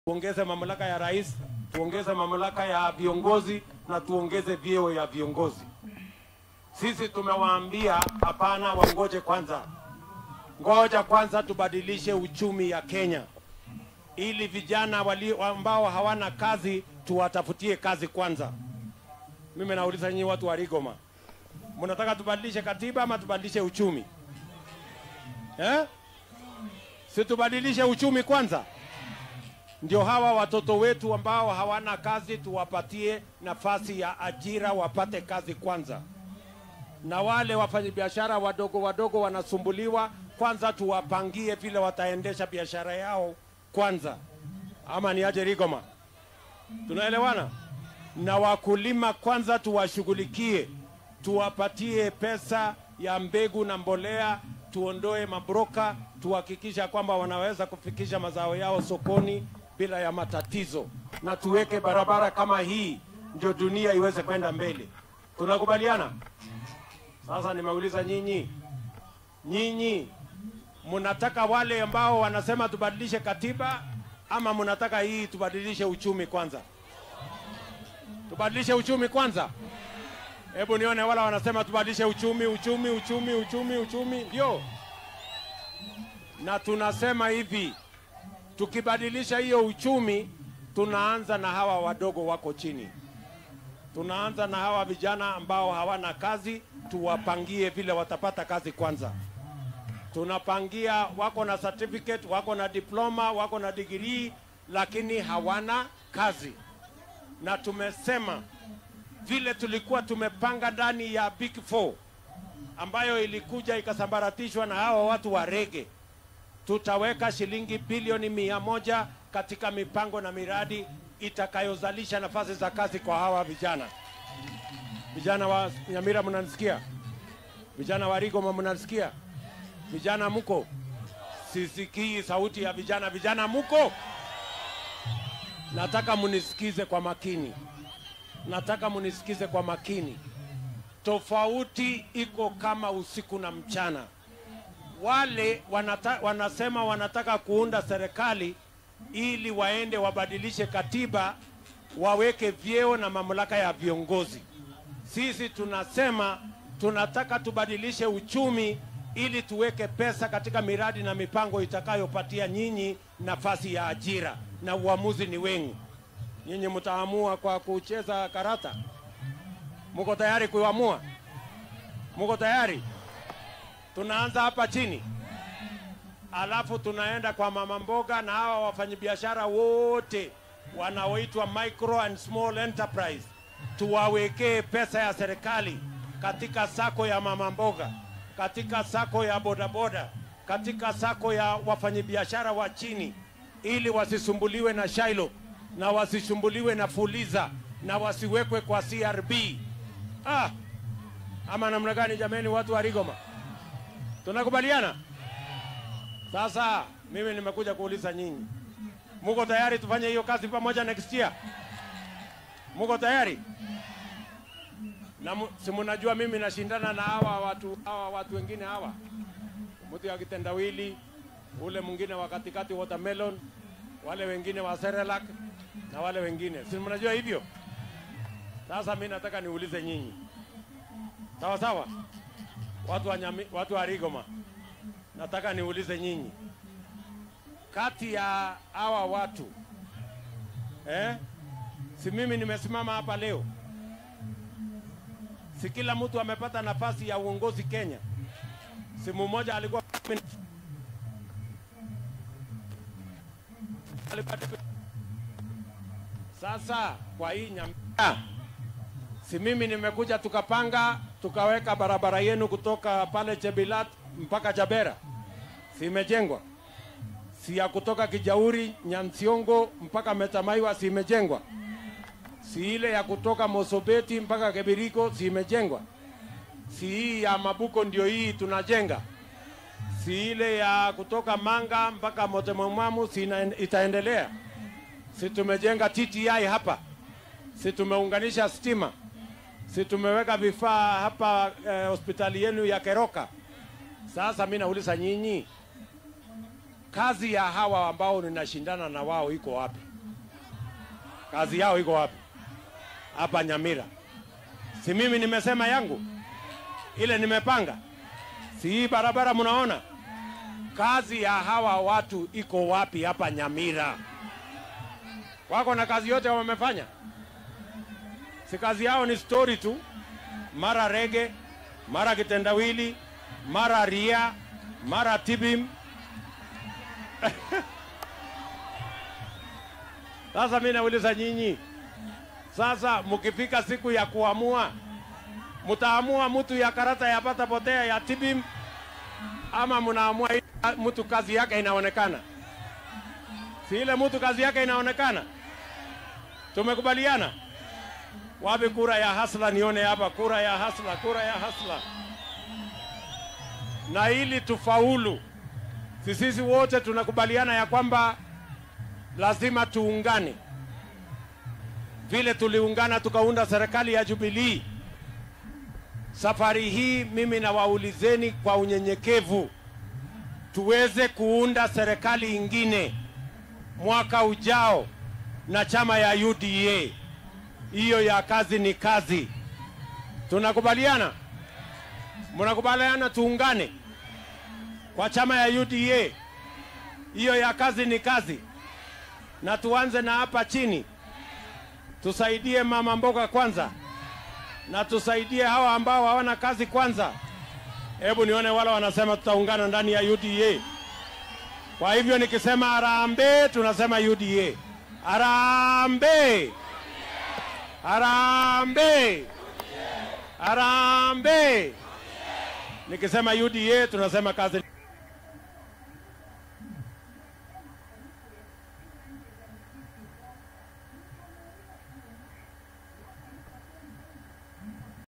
tuongeze mamlaka ya rais, tuongeze mamlaka ya viongozi na tuongeze vyeo ya viongozi. Sisi tumewaambia hapana, wangoje kwanza, ngoja kwanza tubadilishe uchumi ya Kenya ili vijana wali, ambao hawana kazi tuwatafutie kazi kwanza. Mimi nauliza nyinyi watu wa Rigoma, mnataka tubadilishe katiba ama tubadilishe uchumi eh? Si tubadilishe uchumi kwanza, ndio hawa watoto wetu ambao hawana kazi tuwapatie nafasi ya ajira, wapate kazi kwanza, na wale wafanyabiashara wadogo wadogo wanasumbuliwa, kwanza tuwapangie vile wataendesha biashara yao kwanza, ama ni aje Rigoma? Tunaelewana? Na wakulima kwanza tuwashughulikie, tuwapatie pesa ya mbegu na mbolea, tuondoe mabroka, tuhakikisha kwamba wanaweza kufikisha mazao yao sokoni bila ya matatizo, na tuweke barabara kama hii, ndio dunia iweze kwenda mbele. Tunakubaliana? Sasa nimeuliza nyinyi, nyinyi mnataka wale ambao wanasema tubadilishe katiba ama mnataka hii tubadilishe uchumi kwanza? Tubadilishe uchumi kwanza. Hebu nione wala wanasema tubadilishe uchumi, uchumi, uchumi, uchumi, uchumi, ndio. Na tunasema hivi, tukibadilisha hiyo uchumi, tunaanza na hawa wadogo wako chini, tunaanza na hawa vijana ambao hawana kazi, tuwapangie vile watapata kazi kwanza tunapangia wako na certificate, wako na diploma, wako na degree, lakini hawana kazi. Na tumesema vile tulikuwa tumepanga ndani ya Big Four ambayo ilikuja ikasambaratishwa na hawa watu wa rege, tutaweka shilingi bilioni mia moja katika mipango na miradi itakayozalisha nafasi za kazi kwa hawa vijana. Vijana wa Nyamira, mnanisikia? Vijana wa Rigoma, mnanisikia? Vijana muko? Sisikii sauti ya vijana. Vijana muko? Nataka munisikize kwa makini, nataka munisikize kwa makini. Tofauti iko kama usiku na mchana. Wale wanata, wanasema wanataka kuunda serikali ili waende wabadilishe katiba, waweke vyeo na mamlaka ya viongozi. Sisi tunasema tunataka tubadilishe uchumi ili tuweke pesa katika miradi na mipango itakayopatia nyinyi nafasi ya ajira, na uamuzi ni wenu. Nyinyi mtaamua kwa kucheza karata. Muko tayari kuamua? Muko tayari? Tunaanza hapa chini, alafu tunaenda kwa mama mboga na hawa wafanyabiashara wote wanaoitwa micro and small enterprise, tuwawekee pesa ya serikali katika sako ya mama mboga katika sako ya bodaboda, katika sako ya wafanyabiashara wa chini, ili wasisumbuliwe na Shailo na wasisumbuliwe na Fuliza na wasiwekwe kwa CRB. Ah, ama namna gani jameni, watu wa Rigoma, tunakubaliana? Sasa mimi nimekuja kuuliza nyinyi, muko tayari tufanye hiyo kazi pamoja next year? Muko tayari? na si mnajua mimi nashindana na hawa watu hawa watu wengine hawa, mtu ya kitendawili, ule mwingine wa katikati watermelon, wale wengine wa Cerelac na wale wengine, si mnajua hivyo? Sasa mimi nataka niulize nyinyi, sawa sawa, watu wa nyami, watu wa Rigoma, nataka niulize nyinyi, kati ya hawa watu eh, si mimi nimesimama hapa leo si kila mtu amepata nafasi ya uongozi Kenya. Si mmoja alikuwa sasa kwa hii Nyamira, si mimi nimekuja, tukapanga tukaweka barabara yenu kutoka pale Chebilat mpaka Jabera, si imejengwa? Si ya kutoka Kijauri Nyansiongo mpaka Metamaiwa, si imejengwa? si ile ya kutoka Mosobeti mpaka Kebiriko si imejengwa? Si hii ya Mabuko ndio hii tunajenga? Si ile ya kutoka Manga mpaka Motemomwamu si itaendelea? Si tumejenga TTI hapa? Si tumeunganisha stima? Si tumeweka vifaa hapa eh, hospitali yenu ya Keroka? Sasa mimi nauliza nyinyi, kazi ya hawa ambao ninashindana na wao iko wapi? Kazi yao iko wapi? Hapa Nyamira. Si mimi nimesema yangu ile nimepanga, si hii barabara mnaona? Kazi ya hawa watu iko wapi hapa Nyamira? Wako na kazi yote wamefanya? Si kazi yao ni story tu, mara rege, mara kitendawili, mara ria, mara tibim. Sasa mimi nauliza nyinyi, sasa mkifika siku ya kuamua, mtaamua mtu ya karata ya pata potea ya tibim ama mnaamua ile mtu kazi yake inaonekana? Si ile mtu kazi yake inaonekana? Tumekubaliana? Wapi kura ya hasla? Nione hapa, kura ya hasla, kura ya hasla. Na ili tufaulu, si sisi wote tunakubaliana ya kwamba lazima tuungane, vile tuliungana tukaunda serikali ya Jubilee. Safari hii mimi nawaulizeni kwa unyenyekevu, tuweze kuunda serikali ingine mwaka ujao na chama ya UDA. Hiyo ya kazi ni kazi. Tunakubaliana? Mnakubaliana tuungane kwa chama ya UDA? Hiyo ya kazi ni kazi, na tuanze na hapa chini, tusaidie mama mboga kwanza, na tusaidie hawa ambao hawana kazi kwanza. Hebu nione wale wanasema tutaungana ndani ya UDA. Kwa hivyo nikisema harambee, tunasema UDA. Harambee! Harambee! Harambee! Nikisema UDA tunasema kazi